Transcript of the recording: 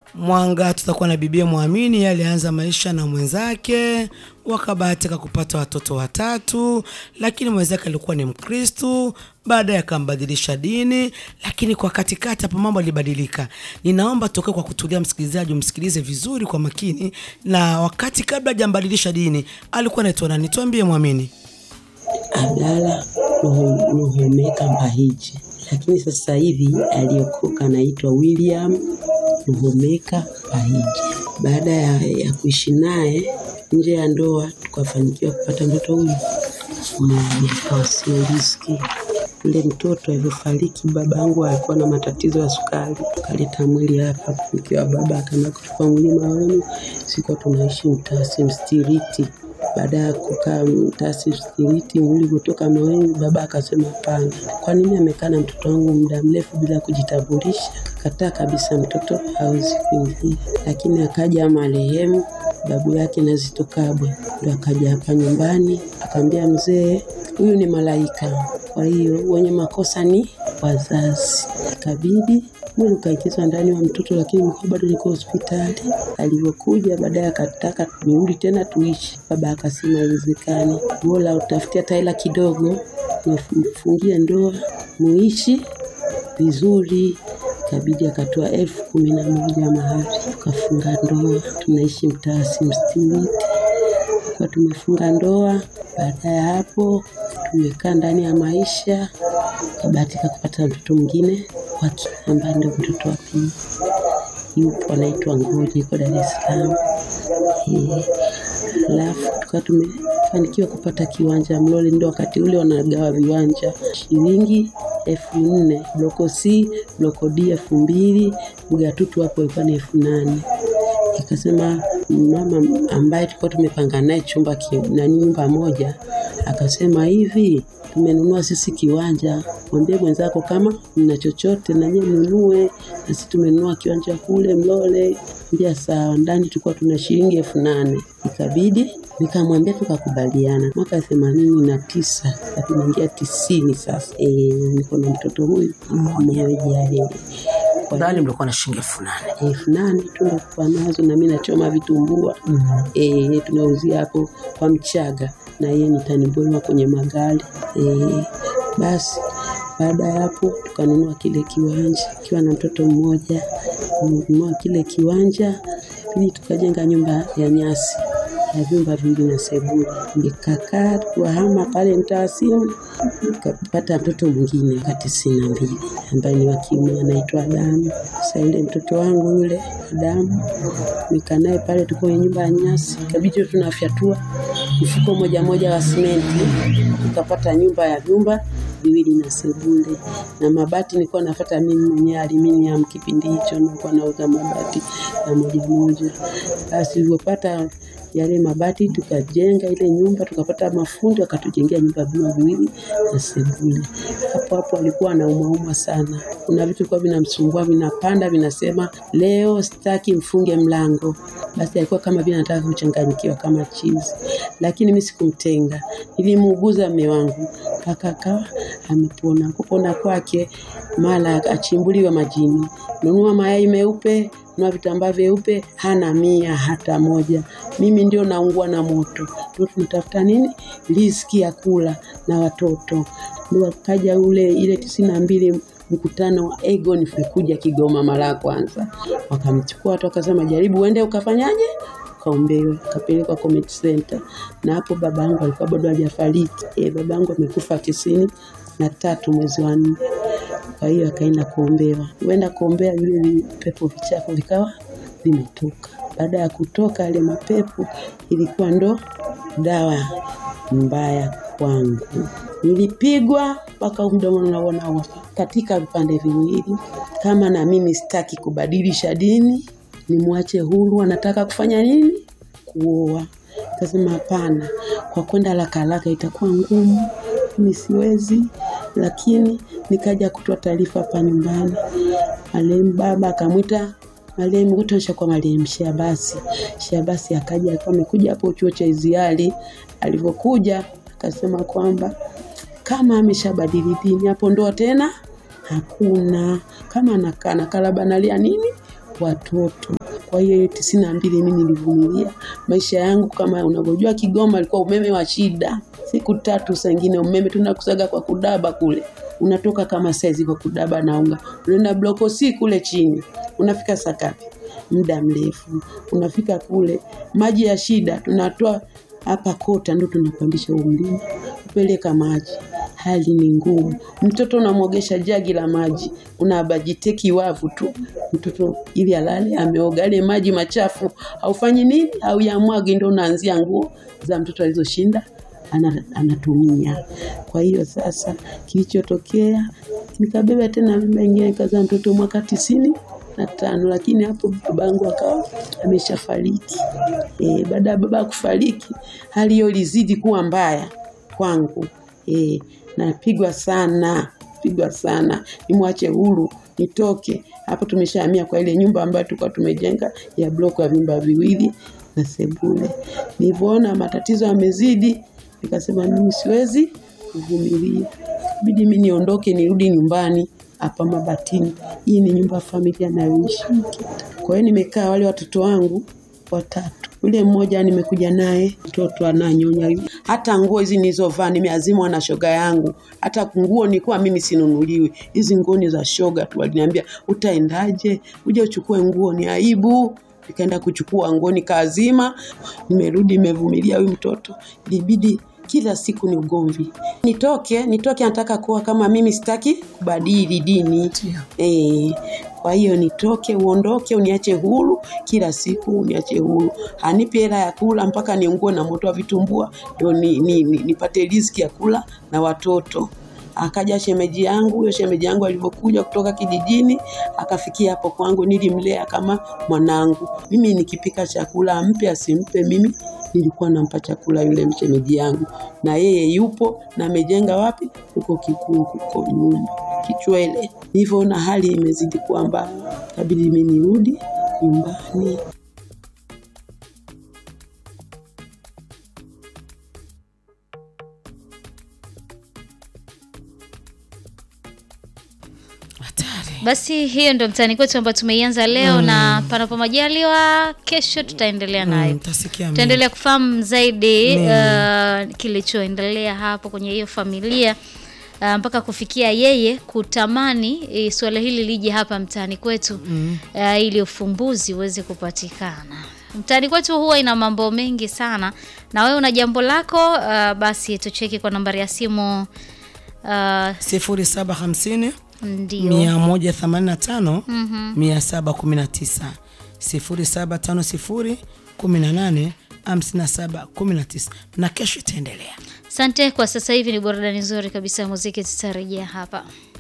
Mwanga tutakuwa na bibia Mwamini, yeye alianza maisha na mwenzake, wakabahatika kupata watoto watatu, lakini mwenzake alikuwa ni Mkristu, baadaye akambadilisha dini, lakini kwa katikati hapo mambo yalibadilika. Ninaomba tokee kwa kutulia, msikilizaji, umsikilize vizuri kwa makini, na wakati kabla hajambadilisha dini alikuwa anaitwa nani? Tuambie Mwamini. Abdala Ruhu- Ruhumeka Mbahije, lakini sasa hivi aliyokoka anaitwa William Ruhumeka Mbahije. Baada ya, ya kuishi naye nje ya ndoa, tukafanikiwa kupata mtoto huyu mmoja kwa sio riski. Ule mtoto alivyofariki, baba yangu alikuwa na matatizo ya sukari, tukaleta mwili hapa nikiwa baba akaenda kuchukua mwili Maweni, sikuwa tunaishi Mtasi Mstiriti. Baada ya kukaa Mtasi Mstiriti, mwili kutoka Maweni, baba akasema hapana, kwa nini amekaa na mtoto wangu muda mrefu bila kujitambulisha? Kataa kabisa, mtoto hawezi kuingia. Lakini akaja marehemu babu yake na Zito Kabwe, ndo akaja hapa nyumbani akamwambia mzee, huyu ni malaika, kwa hiyo wenye makosa ni wazazi. Ikabidi mwili ukaingizwa ndani wa mtoto, lakini mkuu bado niko hospitali. Alivyokuja baadaye akataka turudi tena tuishi, baba akasema haiwezekani, bora utafutia taila kidogo mfungie ndoa muishi vizuri. Ikabidi akatoa elfu kumi na moja mahari, tukafunga ndoa, tunaishi mtaa Simstimiti kwa tumefunga ndoa. Baada ya hapo tumekaa ndani ya maisha, kabahatika kupata mtoto mwingine wake ambaye ndio mtoto wa pili, yupo anaitwa Ngoji, yuko Dar es Salaam. Eh, Alafu tukawa tumefanikiwa kupata kiwanja Mlole, ndio wakati ule wanagawa viwanja shilingi elfu nne bloko C, bloko D elfu mbili Mgatutu hapo ilikuwa ni elfu nane Ikasema mama ambaye tulikuwa tumepanga naye chumba ki- nani nyumba moja, akasema hivi, tumenunua sisi kiwanja, mwambie mwenzako kama mna chochote na nyie mnunue, na sisi tumenunua kiwanja kule Mlole. Mbia sawa, ndani tulikuwa tuna shilingi elfu nane ikabidi nikamwambia, tukakubaliana. Mwaka themanini na tisa tunaingia tisini sasa. E, niko na mtoto huyu mwenyewe jaliwe kwa Ndani mlikuwa na shilingi elfu nane. elfu nane tu ndo kwa nazo, na mimi nachoma vitumbua eh, tunauzia hapo kwa Mchaga na yeye ni taniboma kwenye magari eh. Basi baada ya hapo tukanunua kile kiwanja kiwa na mtoto mmoja, nunua kile kiwanja pili, tukajenga nyumba ya nyasi ya vyumba viwili na sebule. Nikakaa tuwahama pale mtaa simu, tukapata mtoto mwingine wa tisini na mbili ambaye ni wa kiume anaitwa Adamu. Sasa yule mtoto wangu yule Adamu nikaa naye pale, tuko kwenye nyumba ya nyasi, ikabidi tunafyatua mfuko moja moja wa simenti, tukapata nyumba ya vyumba viwili na sebule na mabati nilikuwa nafuata mimi mwenyewe aluminium. Kipindi hicho nilikuwa nauza mabati ya moja moja. Basi tulivyopata yale mabati tukajenga ile nyumba, tukapata mafundi wakatujengea nyumba vyumba viwili na sebule. Hapo hapo alikuwa anaumauma sana, kuna vitu vilikuwa vinamsumbua vinapanda, vinasema leo sitaki mfunge mlango. Basi alikuwa kama vile anataka kuchanganyikiwa kama chizi, lakini mimi sikumtenga, nilimuuguza mume wangu mpaka akawa amepona. Kupona kwake mara achimbuliwe majini, nunua mayai meupe, nunua vitambaa vyeupe, hana mia hata moja. Mimi ndio naungua na moto, ndio tunatafuta nini, riziki ya kula na watoto. Ndio akaja ule ile tisini na mbili mkutano wa Egon kuja Kigoma mara ya kwanza, wakamchukua watu wakasema, jaribu uende ukafanyaje kaombewe kapelekwa Community Center, na hapo baba yangu alikuwa bado hajafariki. E, baba yangu amekufa tisini na tatu mwezi wa nne. Kwa hiyo akaenda kuombewa, huenda kuombea vile vipepo vichafu vikawa vimetoka. Baada ya kutoka yale mapepo, ilikuwa ndo dawa mbaya kwangu. Nilipigwa mpaka mdomo nauona katika vipande viwili. Kama na mimi sitaki kubadilisha dini, nimwache huru, anataka kufanya nini? Kuoa. Kasema hapana, kwa kwenda haraka haraka itakuwa ngumu, mimi siwezi. Lakini nikaja kutoa taarifa hapa nyumbani, marehemu baba akamwita marehemu kutosha kwa marehemu Shabasi. Shabasi akaja, alikuwa amekuja hapo chuo cha Iziari. Alivyokuja akasema kwamba kama ameshabadili dini hapo ndoa tena hakuna, kama anakaa nakaa labda analia nini watoto. Kwa hiyo tisini na mbili mi nilivumilia maisha yangu, kama unavyojua Kigoma alikuwa umeme wa shida, siku tatu saa ingine umeme tunakusaga kwa kudaba kule, unatoka kama saizi kwa kudaba na unga, unaenda bloko si kule chini, unafika saa ngapi? Muda mrefu, unafika kule maji ya shida, tunatoa hapa kota, ndo tunapandisha huo mlima kupeleka maji hali ni ngumu. Mtoto unamwogesha jagi la maji, unabajiteki wavu tu mtoto ili alale ameoga, yale maji machafu haufanyi nini, au yamwagi, ndo unaanzia nguo za mtoto alizoshinda ana, anatumia. Kwa hiyo sasa kilichotokea nikabeba tena mimba ingine nikazaa mtoto mwaka tisini na tano, lakini hapo babangu akawa ameshafariki. E, baada ya baba kufariki hali hiyo ilizidi kuwa mbaya kwangu. E, napigwa sana pigwa sana, nimwache huru nitoke hapo. Tumeshahamia kwa ile nyumba ambayo tulikuwa tumejenga ya bloko ya vyumba viwili na sebule. Nilivyoona matatizo yamezidi, nikasema mimi siwezi kuvumilia, bidi mimi niondoke, nirudi nyumbani hapa Mabatini. Hii ni nyumba ya familia nayoishi. Kwa hiyo nimekaa wale watoto wangu watatu yule mmoja nimekuja naye mtoto ananyonya, hata nguo hizi nilizovaa nimeazimwa na shoga yangu. Hata nguo nilikuwa mimi sinunuliwi, hizi nguo ni za shoga tu. Waliniambia utaendaje, uje uchukue nguo, ni aibu. Nikaenda kuchukua nguo nikaazima, nimerudi nimevumilia huyu mtoto. Ilibidi kila siku ni ugomvi, nitoke nitoke, nataka kuwa kama mimi, sitaki kubadili dini eh. Kwa hiyo nitoke, uondoke, uniache huru, kila siku uniache huru. Hanipi hela ya kula mpaka niungue na moto wa vitumbua ndio ni, ni, ni, nipate riziki ya kula na watoto. Akaja shemeji yangu, huyo shemeji yangu alivyokuja kutoka kijijini akafikia hapo kwangu, nilimlea kama mwanangu. Mimi nikipika chakula ampe asimpe, mimi nilikuwa nampa chakula yule mshemeji yangu, na yeye yupo na amejenga wapi, huko Kikungu, huko nyumba Kichwele. Nilivyoona hali imezidi kuwa mbaya, kabidi mimi nirudi nyumbani. Hatari. Basi hiyo ndio mtaani kwetu ambayo tumeianza leo na panapo majaliwa kesho tutaendelea nayo. Mm, tasikia mengi. Tutaendelea kufahamu zaidi uh, kilichoendelea hapo kwenye hiyo familia uh, mpaka kufikia yeye kutamani eh, suala hili lije hapa mtaani kwetu uh, ili ufumbuzi uweze kupatikana. Mtaani kwetu huwa ina mambo mengi sana, na wewe una jambo lako uh, basi tucheki kwa nambari ya simu uh, sifuri saba hamsini ndio mia moja themanini na tano mia saba kumi na tisa sifuri saba tano sifuri kumi na nane hamsini na saba kumi na tisa na kesho itaendelea. Asante. Kwa sasa hivi ni burudani nzuri kabisa ya muziki, tutarejea hapa.